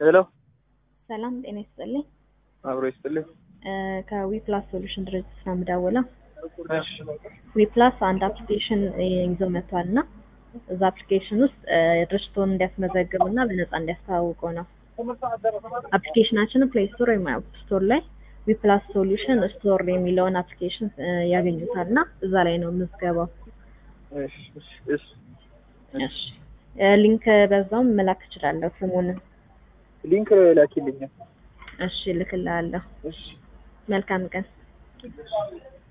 ሄሎ ሰላም ጤና ይስጥልኝ። አብሮ ይስጥልኝ። ከዊፕላስ ሶሉሽን ድርጅት ነው የምደውለው። እሺ ዊፕላስ አንድ አፕሊኬሽን ይዞ መጥቷል እና እዛ አፕሊኬሽን ውስጥ ድርጅቶን እንዲያስመዘግቡ እና በነፃ እንዲያስተዋውቁ ነው። አፕሊኬሽናችንን ፕሌይ ስቶር ወይም አፕ ስቶር ላይ ዊፕላስ ሶሉሽን ስቶር የሚለውን አፕሊኬሽን ያገኙታል እና እዛ ላይ ነው ምዝገባው። እሺ እሺ እሺ እሺ ሊንክ በዛውም መላክ እችላለሁ ስሙንም። ሊንክ ላኪልኝ። እሺ ልክልሃለሁ። እሺ መልካም ቀን።